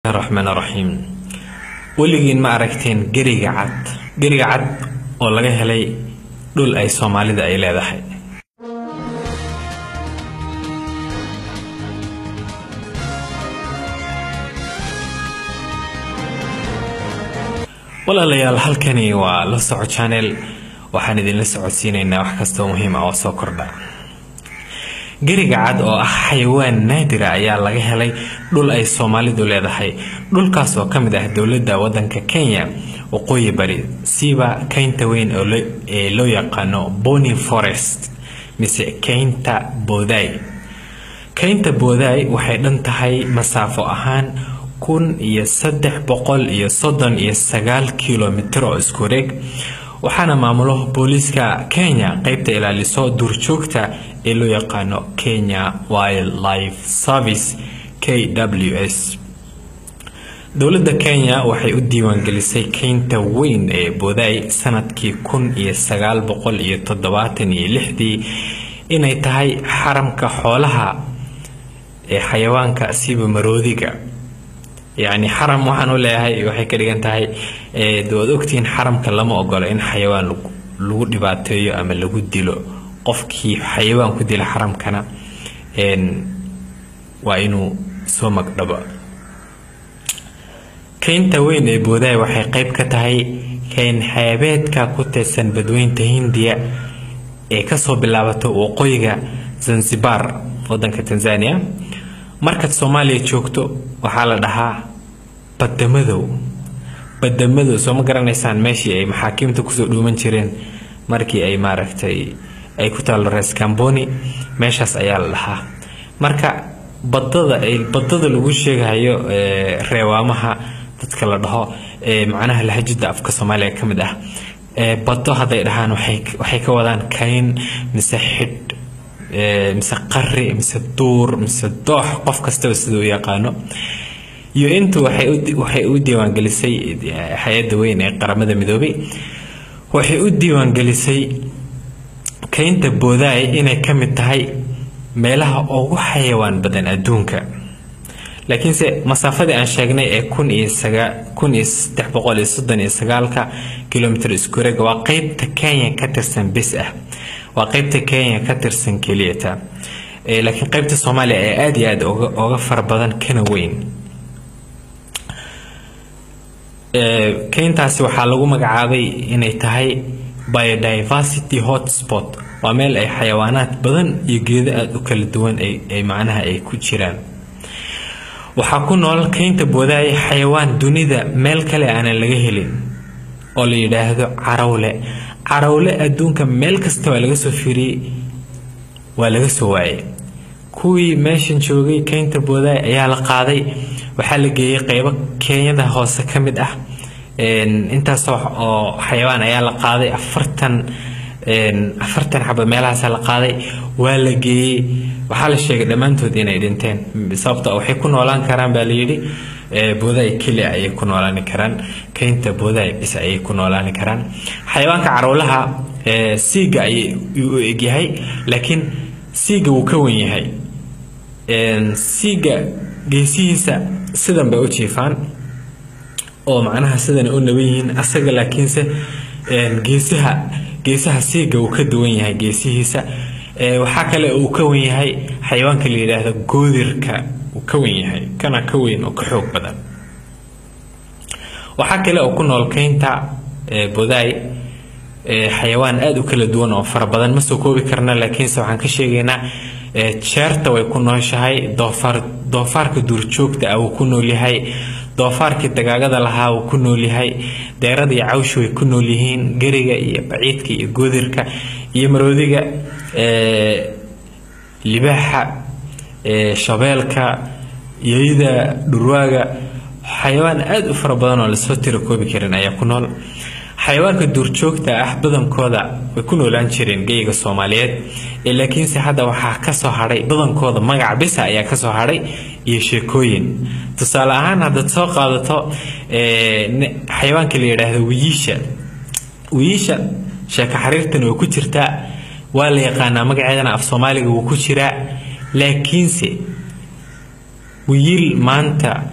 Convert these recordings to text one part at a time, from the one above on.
raxmaan raxiim weligiin ma aragteen geriga cad geriga cad oo laga helay dhul ay soomaalida ay leedahay walaalayaal halkani waa la soco channel waxaan idinla socodsiinaynaa wax kastoo muhiim ah oo soo kordha geriga cad oo ah xayawaan naadira ayaa laga helay dhul ay soomaalidu leedahay dhulkaas oo ka mid ah dowladda wadanka kenya waqooyi bari siiba keynta weyn ee loo yaqaano boni forest mise keynta booday keynta booday waxay dhan tahay masaafo ahaan kun iyo saddex boqol iyo soddon iyo sagaal kilomitir oo isku wareeg waxaana maamulo booliiska kenya qeybta ilaaliso duurjoogta ee loo yaqaano kenya wildlife service k w s dowladda kenya waxay u diiwaangelisay keynta weyn ee booday sanadkii kun iyo sagaal boqol iyo toddobaatan iyo lixdii inay tahay xaramka xoolaha ee xayawaanka siba maroodiga yacni xaram waxaan u leeyahay waxay ka dhigan tahay waad ogtihiin xaramka lama ogolo in xayawaan lagu dhibaateeyo ama lagu dilo qofkii xayawaan ku dila xaramkana waa inuu soo magdhabo keynta weyn ee boodaay waxay qeyb ka tahay keyn xeebeedka ku tirsan badweynta hindiya ee kasoo bilaabato waqooyiga zanzibar wadanka tanzania markaad soomaaliya joogto waxaa la dhahaa badamadow badamadow soo ma garanaysaan meeshii ay maxaakiimta kusoo dhuuman jireen markii ay maaragtay ay ku taalo rees camboni meeshaas ayaa la dhahaa marka badada badada lagu sheegayo reewaamaha dadka la dhaho macnaha lahajada afka soomaaliya ka mid ah bado hadday dhahaan waxay ka wadaan kayn mise xidh mise qari mise duur mise doox qof kastaba sida u yaqaano iyo intu waxay u diiwaangelisay hay-adda weyn ee qaramada midoobay waxay u diiwaangelisay keynta boodaay inay ka mid tahay meelaha ugu xayawaan badan adduunka laakiinse masaafadii aan sheegnay ee kun iyo kun iyo saddex boqol iyo soddon iyo sagaalka kilomitr iskureega waa qeybta kenya ka tirsan bis ah waa qeybta kenya ka tirsan keliyata laakiin qeybta soomaaliya ee aada iyo aada oga fara badan kana weyn keyntaasi waxaa lagu magacaabay inay tahay biodiversity hotspot waa meel ay xayawaanaad badan iyo geedo aada u kala duwan ay macnaha ay ku jiraan waxaa ku nool keynta boodaaya xayawaan dunida meel kale aanan laga helin oo la yidhaahdo carawle carawle adduunka meel kasta waa laga soo fiiriyey waa laga soo waayay kuwii meeshan joogay keynta boodaay ayaa la qaaday waxaa la geeyey qeybo kenyada hoose ka mid ah intaas oo xayawaan ayaa la qaaday afartan afartan xaba meelahaasa la qaaday waa la geeyey waxaa la sheegay dhammaantood inay dhinteen sababto waxay ku noolaan karaan baa layidhi boodaay keli ayay ku noolaani karaan keynta boodaay bis ayay ku noolaani karaan xayawaanka carawlaha siiga ayay u egyahay laakiin siiga wuu ka wen yahay siiga geesihiisa sidan bay u jiifaan oo macnaha sidan u naban yihiin asaga laakiinse geesaha geesaha siiga uu ka duwan yahay geesihiisa waxaa kale uu ka wen yahay xayawaanka la yidhaahdo goodirka uu ka wen yahay kana ka weyn oo ka xoog badan waxaa kale oo ku nool keynta bodaay xayawaan aada u kala duwan oo fara badan ma soo koobi karna laakiinse waxaan ka sheegaynaa jeerta way ku nooshahay doofaar doofaarka duurjoogta ah wuu ku nool yahay doofaarkii dagaagada lahaa wuu ku nool yahay deerada iyo cawsha way ku nool yihiin geriga iyo baciidka iyo goodirka iyo maroodiga libaaxa shabeelka yeyda dhurwaaga xayawaan aada u fara badan oo lasoo tiro koobi karin ayaa ku nool xayawaanka duurjoogta ah badankooda way ku noolaan jireen geyga soomaaliyeed laakiinse hadda waxaa kasoo hadhay badankooda magaca bisa ayaa kasoo hadhay iyo sheekooyin tusaale ahaan haddaad soo qaadato xayawaanka la yidhaahdo wiyiisha wiyiisha sheeko xariirtan way ku jirtaa waa la yaqaanaa magaceedana af soomaaliga wuu ku jiraa laakiinse wiil maanta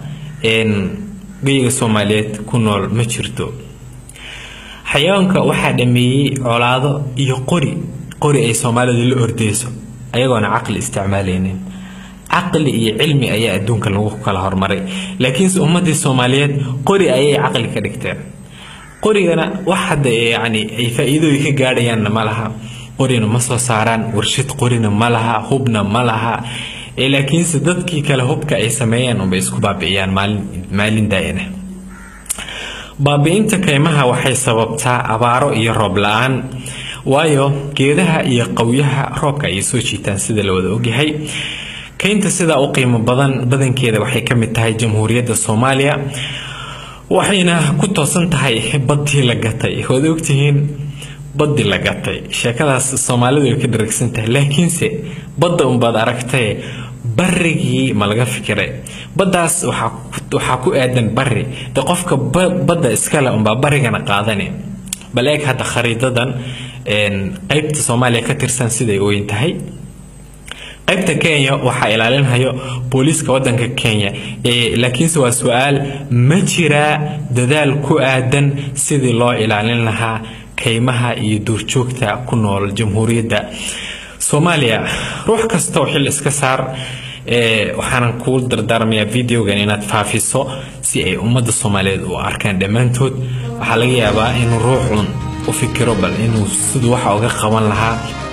geyiga soomaaliyeed ku nool ma jirto xayawaanka waxaa dhameeyey colaado iyo qori qori ay soomaalidu la ordeyso ayagoona caqli isticmaalaynin caqli iyo cilmi ayaa adduunka lagu kala hormaray laakiinse ummadii soomaaliyeed qori ayay caqli ka dhigteen qorigana wax hadda yani ay faa-iidooyi ka gaadhayaanna ma laha qorina ma soo saaraan warshad qorina ma laha hubna ma laha laakiinse dadkii kale hubka ay sameeyeen unbay isku baabi'iyaan maalin daa'ina baabi'inta kaymaha waxay sababtaa abaaro iyo roob la-aan waayo geedaha iyo qawyaha roobka ayay soo jiitaan sida la wada ogyahay kaynta sidaa u qiimo badan badankeeda waxay ka mid tahay jamhuuriyadda soomaaliya waxayna ku toosan tahay baddii la gatay waad ogtihiin baddii la gatay sheekadaas soomaalidu way ka dharagsan tahay laakiinse badda unbaad aragtaye barigii ma laga fikiray baddaas waxaa ku aadan bari de qofka badda iskale unbaa barigana qaadani bal eeg hadda khariidadan qeybta soomaaliya ka tirsan siday weyn tahay qaybta kenya waxaa ilaalinhayo booliiska wadanka kenya laakiinse waa su-aal ma jiraa dadaal ku aadan sidii loo ilaalin lahaa kaymaha iyo duurjoogta ku nool jamhuuriyadda soomaaliya ruux kastoo xil iska saar waxaanan kuu dardaarmayaa videogan inaad faafiso si ay ummadda soomaaliyeed u arkaan dhammaantood waxaa laga yaabaa inuu ruuxun u fikiro bal inuu siduu waxa uga qaban lahaa